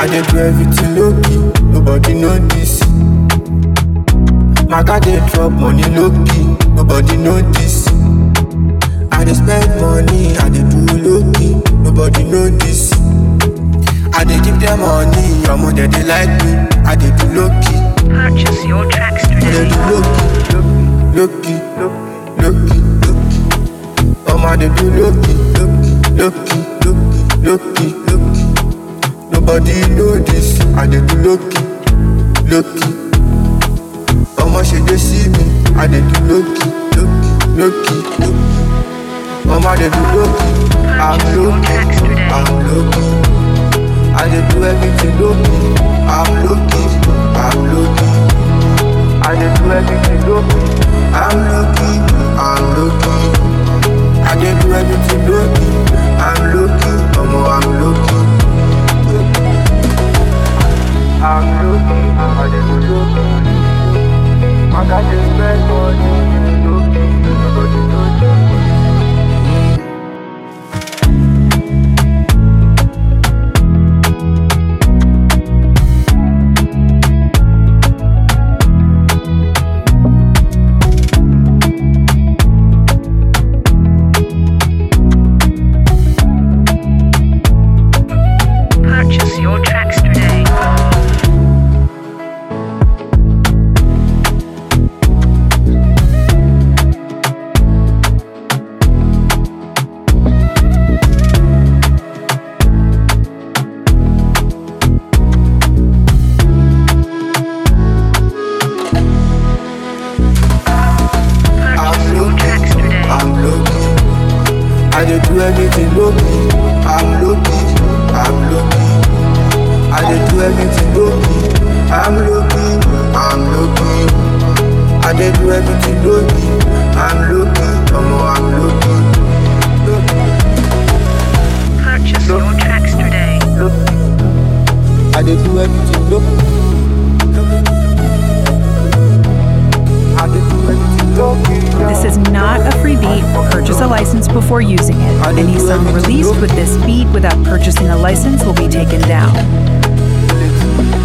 I dey do everything low key, nobody know this. My car dey drop money low key, nobody know this. I dey spend money, I dey do low key, nobody know this. I dey give them money, your mother they like me. I dey do low key, Purchase your tracks I dey today. do low key, low key, low key, low key. Um, I dey do low key, low key, low key, low key, low key. Nobody know this. I dey do low key, low key. Omo she dey see me. I dey do low key, low key, low key, low key. Omo I dey do low key. I'm low key, I'm low key. I dey do everything low key. I'm low key, I'm low key. I dey do everything low key. I'm low key, I'm low key. I dey do everything low key. I'm low key, omo I'm low key. I'm low key, I dey do low key. I got this bad money, low key, nobody know this. Purchase your tracks today. I'm Purchase your low tracks key, today. I'm low key. I dey do everything low key. I'm low key, I'm low key. I dey do everything low key. I'm low key, I'm low key. I dey do everything low key. I'm low key, omo I'm low key. Low key, Purchase your tracks today. low key. I dey do everything low key. Low key. I dey do everything low key. This is not a free beat. Purchase a license before using it. Any song released with this beat without purchasing a license will be taken down.